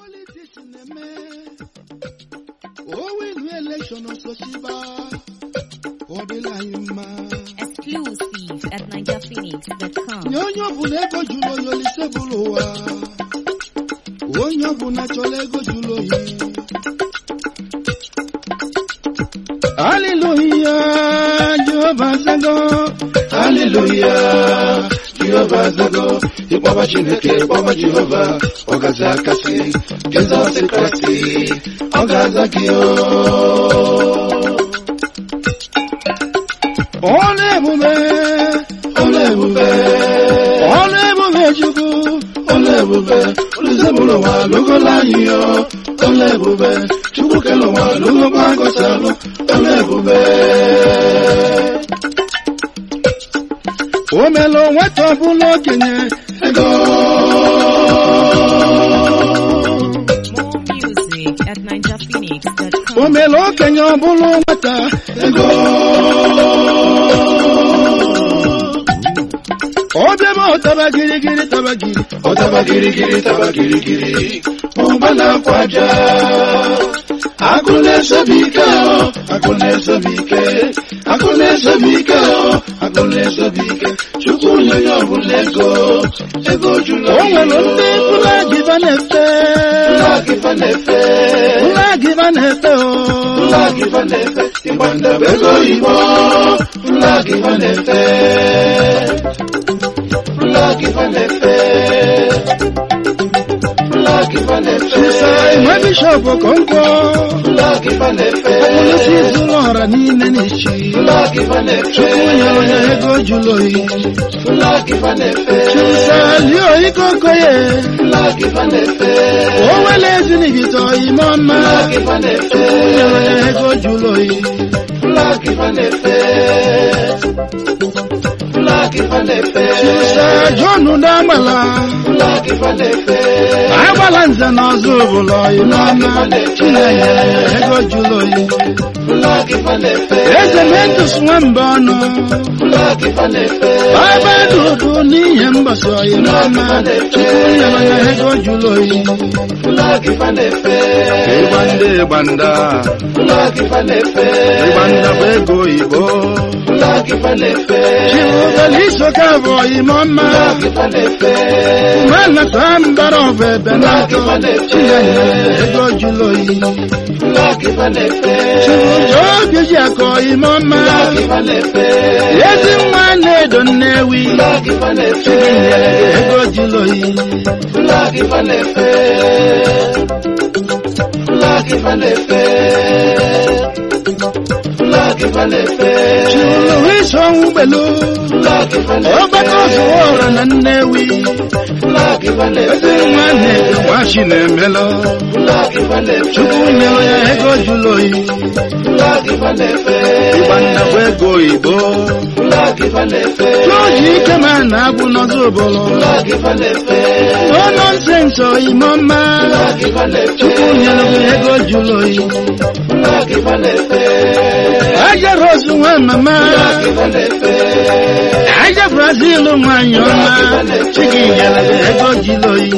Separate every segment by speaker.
Speaker 1: politiks na-eme owinu elekshọn osochiba ọ dịla anyị mma
Speaker 2: Exclusive at NigerPhoenix.com.
Speaker 1: nye onye ọbụla ego jụrụ oyi olise bụrụ ụwa onye ọbụla chọrọ ego jụrụ oyi haleluya jehova zago haleluya jehova zago ịkpọba chineke ịkpọba jehova ọ gaza akasị jizọs kraịst ọ ga-aza gị o ọlụ ebube ọlụ ebube ọlụ ebube chukwu ọlụ ebube olùsèbùrù wà lógo láyé ọ ọlụ ebube chukwu kẹlẹ wà lógo gbàgọsàlù ọlụ ebube. omelo nweta ọbụla okenye ego
Speaker 2: More music at NigerPhoenix.com.
Speaker 1: omelo okenye ọbụla nweta ego obiama ọtaba girigiri taba giri ọtaba girigiri taba girigiri ụgba na-akwa aja akụ na-esobe ike ọ akụ na-esobe ike akụ na-esobe ike ọ akụ na-esobe ike chukwu nye onye ọbụla ego ego jụrụ o nwere ndị flagiva na-efe flagiva na-efe flagiva na-efe o flagiva na-efe ịgba ndebe ego oyibo flagiva na-efe flagiva na-efe flagiva na-efe Sisai nwa bishọp Okonkwo flagiva na-efe akụlụsi zụlọ ọra niile n'ichi flagiva na-efe chukwu nyere onye ego jụrụ oyi flagiva na-efe chisalio ikokoye flagiva na-efe o wele ezinibito ime ọma flagiva na-efe chukwu nyere onye ego jụrụ oyi flagiva na-efe flagiva na-efe chisa jonu n'agbala flagiva na-efe agbala nze na ọzọ obodo ime ọma chinenye ego jụrụ oyi eze mentus nwamba ọnụ baba dudu n'ihe mgbasa oyi n'ọma chukwu nyere ya ego jụrụ oyi ịgba ndị ịgbanda ịgbanda bụ ego oyibo chiwubele isoka bụ oyime ọma umenata mbara ọbụ ebe n'atọ chinenye ego jụrụ oyi chibujo obi ji akọ oyime ọma ezi nwa na-edo nnewi chinenye ego jụrụ oyi chiwulu iso ọnwụ gbelu ọgbakọ zụwa ọra na nnewi ezi nwa na-edo nwachi na-emelụ chukwu nyere ya ego jụrụ oyi ịgba nnabụ ego oyibo jọji ike ma na-abụ n'ọzọ obodo no nonsense oyime ọma chukwu nyere ya ego jụrụ oyi aja rose nwa mama aja brazil nwanyị ọma chigi nyere ya ego jụrụ oyi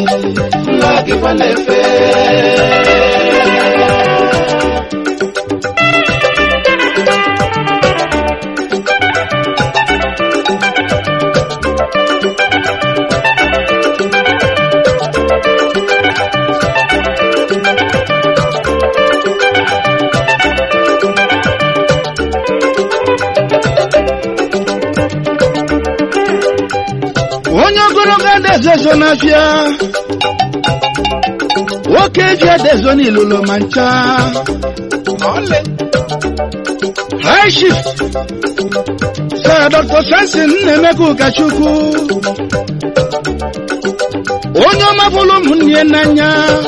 Speaker 1: onye ogologo adezezo n'afịa nwoke ji adezo n'ilulu ma ncha high shift sir dr samson nnaemeka ụkachukwu onye ọma fụrụ ụmụnne n'anya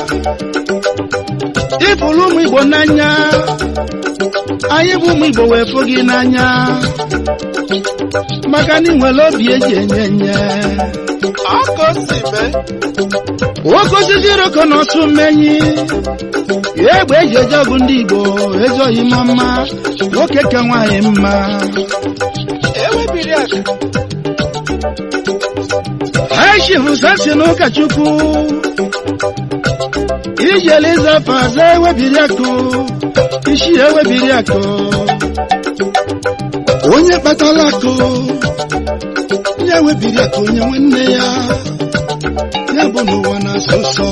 Speaker 1: ịfụrụ ụmụ igbo n'anya anyị bụ ụmụ igbo wee fụ gị n'anya maka na ị nwere obi eji enye enye nwoke osisi roko na ọsụ mmenyi egbe eji eje ọgụ ndị igbo ezoghị m mma nwoke ka nwaanyị mma ha chifu sasi na ụkọchukwu ijele ịzafa aza ewebiri akụ isi ewebiri akụ onye kpatala akụ ya webiri akụ onye nwanne ya ya bụ n'ụwa na-asọ ụsọ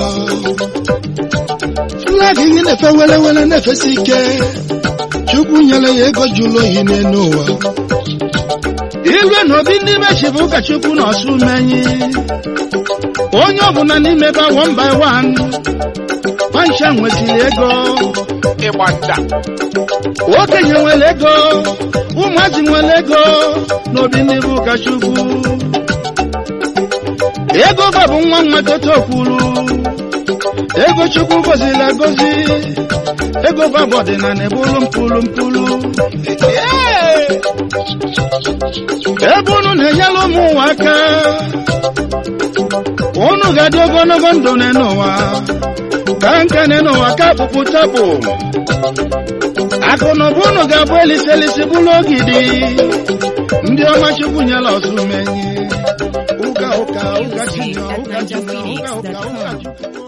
Speaker 1: flag gị na-efe wele wele na-efesi ike chukwu nyere ya ego jụrụ oyi n'elu ụwa ilue na obi ndị mechi bụ ụka chukwu na ọsụ menyi onye ọbụla n'ime ba one by one pancha nwetiri ego
Speaker 3: ịgba nda
Speaker 1: okenye nwere ego ụmụazị nwere ego n'obi ndị bụ ụka chukwu ego ba bụ nwa nwa toto kwuru ego chukwu goziri agozi ego ba bụ ọdịnala ebulu mpulu mpulu ebe unu na-enyere ụmụ ụwa aka unu ga-adị ogologo ndụ n'ụwa ka nke n'ụwa ka akpụkpụ tapụ akụ na ụba unu ga-abụ eliselisi bụrụ ogidi ndị ọma chukwu nyela ọsụ menyi ụka ụka ụka chinya ụka chinya ụka ụka ụka chukwu